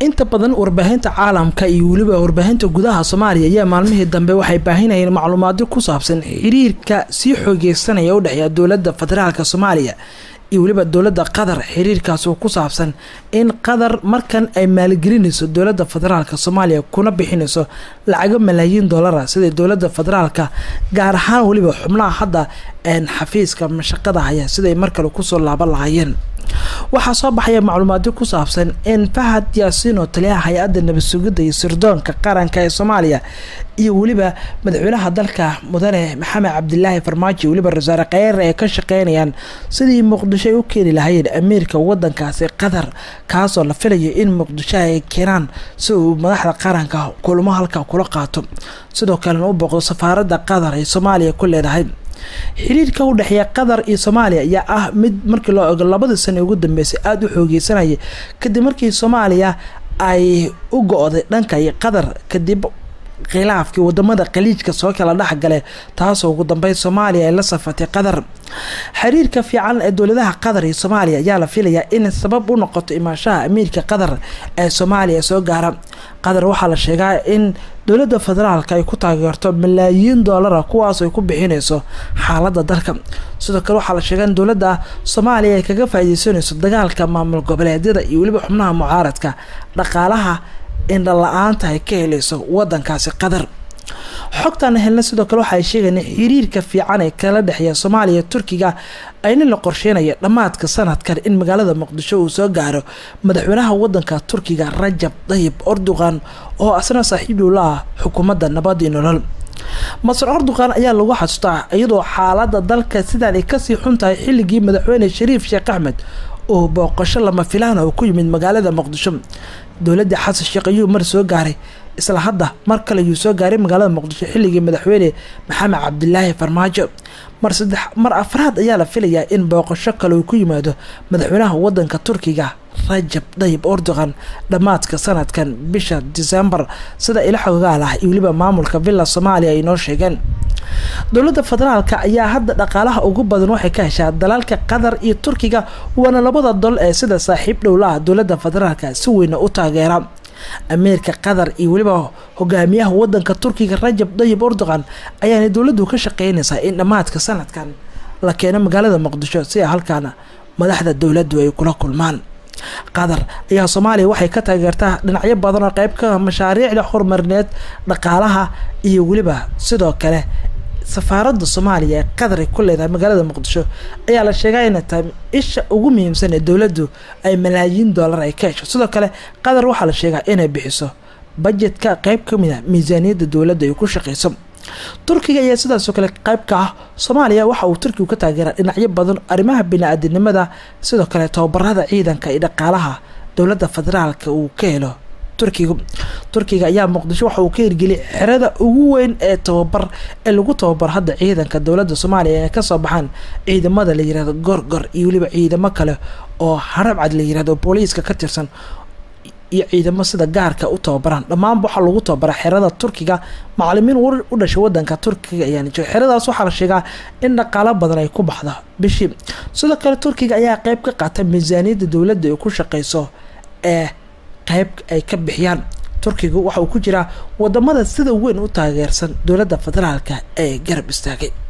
inta badan warbaahinta caalamka iyo weliba warbaahinta gudaha soomaaliya ayaa maalmihii dambe waxay baahinayeen macluumaadyo ku saabsan xiriirka sii xoogeysanaya u dhexeeya dowladda federaalk soomaaliya iyo weliba dowladda qatar xiriirkaas oo ku saabsan in qatar markan ay maalgelinayso dowladda federaalk soomaaliya kuna bixinayso lacago malaayiin dollara sida dowladda federaalka gaar ahaan weliba xubnaha hadda xafiiska mashaqada haya siday mar kale kusoo laaban lahaayeen waxaa soo baxaya macluumaadyo ku saabsan in fahad yaasiin oo taliyaha hay-adda nabad sugidda iyo sirdoonka qaranka ee soomaaliya iyo weliba madaxweynaha dalka mudane maxamed cabdilaahi farmaajo weliba rasaare kheyre ay ka shaqeynayaan sidii muqdisho ay u keeni lahaayeen amiirka wadankaasi qatar kaasoo la filayo in muqdisho ay keenaan si uu madaxda qaranka kulmo halka kula qaato sidoo kalena u booqdo safaaradda qatar ay soomaaliya ku leedahay xiriirka u dhexeeya qatar iyo soomaaliya ayaa ah mid markii loo ego labadii sano ugu dambeysay aada u xoogeysanaya kadib markii soomaaliya ay u go-day dhanka iyo qatar kadib khilaafkii wadamada khaliijka soo kala dhexgale taasoo ugu dambeyn soomaaliya ay la safatay qatar xiriirka fiican ee dowladaha qatar iyo soomaaliya ayaa la filayaa in sabab u noqoto imaashaha amiirka qatar ee soomaaliya soo gaara qatar waxaa la sheegaa in dowladda federaalka ay ku taageerto malaayiin doolara kuwaas ay ku bixinayso xaaladda dalka sidoo kale waxaa la sheegaa in dowladda soomaaliya ay kaga faaideysanayso dagaalka maamul goboleedyada iyo weliba xubnaha mucaaradka dhaqaalaha indha la-aanta ay ka helayso wadankaasi qatar xogtaan helna sidoo kale waxaay sheegeen xiriirka fiican ee kala dhexeeya soomaaliya turkiga ayna la qorsheynaya dhammaadka sanadkan in magaalada muqdisho uu soo gaaro madaxweynaha wadanka turkiga rajab dayib erdogan oo asna saaxiib dhowla ah xukuumadda nabadii nolol masar erdogan ayaa lagu xasuustaa iyadoo xaalada dalka sidaan ay kasii xun tahay xilligii madaxweyne shariif sheekh axmed oo booqasho lama filaan oo ku yimid magaalada muqdisho dowladda xasan sheekh ayuu mar soo gaaray isla hadda mar kale ayuu soo gaaray magaalada muqdisho xilligii madaxweyne maxamed cabdilaahi farmaajo mar saddex mar afraad ayaa la filayaa in booqasho kale uu ku yimaado madaxweynaha wadanka turkiga rajab dayib erdogan dhammaadka sanadkan bisha disembar sida ila xogaal ah iyo weliba maamulka villa soomaaliya ay noo sheegeen dowladda federaalka ayaa hadda dhaqaalaha ugu badan waxay ka heshaa dalalka qatar iyo turkiga waana labada dol ee sida saaxiib dhowlaha dowladda federaalka si weyna u taageera amiirka qatar iyo weliba hogaamiyaha wadanka turkiga rajab dayib erdogan ayaana dowladdu ka shaqeynaysaa in dhammaadka sanadkan la keeno magaalada muqdisho si a halkaana madaxda dowladdu ay kula kulmaan qatar ayaa soomaaliya waxay ka taageertaa dhinacyo badan oo qeyb ka mashaariicda horumarineed dhaqaalaha iyo weliba sidoo kale safaaradda soomaaliya ee qatar ay ku leedahay magaalada muqdisho ayaa la sheegaa inay tahay isha ugu muhiimsan ee dowladdu ay malaayiin dollar ay ka hesho sidoo kale qatar waxaa la sheegaa inay bixiso bajetka qeyb ka mid a miisaaniyadda dowladda ay ku shaqeyso turkiga ayaa sidaasoo kale qeyb ka ah soomaaliya waxa uu turkigu ka taageeraa dhinacyo badan arrimaha bini-aadinimada sidoo kale tababarada ciidanka iyo dhaqaalaha dowladda federaalka uu ka helo turkigu turkiga ayaa muqdisho waxa uu ka hirgeliyay xerada ugu weyn ee tababar ee lagu tababaro hadda ciidanka dowladda soomaaliya ee kasoo baxaan ciidamada la yirahdo gorgor iyo weliba ciidamo kale oo harabcad la yirahdo booliiska ka tirsan iyo ciidamo sida gaarka u tababaraan dhammaanba waxaa lagu tababaraa xerada turkiga macalimiin u dhashay wadanka turkiga ayaana jiro xeradaas waxaa la sheegaa in dhaqaalo badan ay ku baxdo bishii sidoo kale turkiga ayaa qeyb ka qaata miisaaniyadda dowladda ay ku shaqeyso ee qeyb ay ka bixiyaan turkigu waxa uu ku jiraa wadamada sida weyn u taageersan dowladda federaalka ee garab istaagay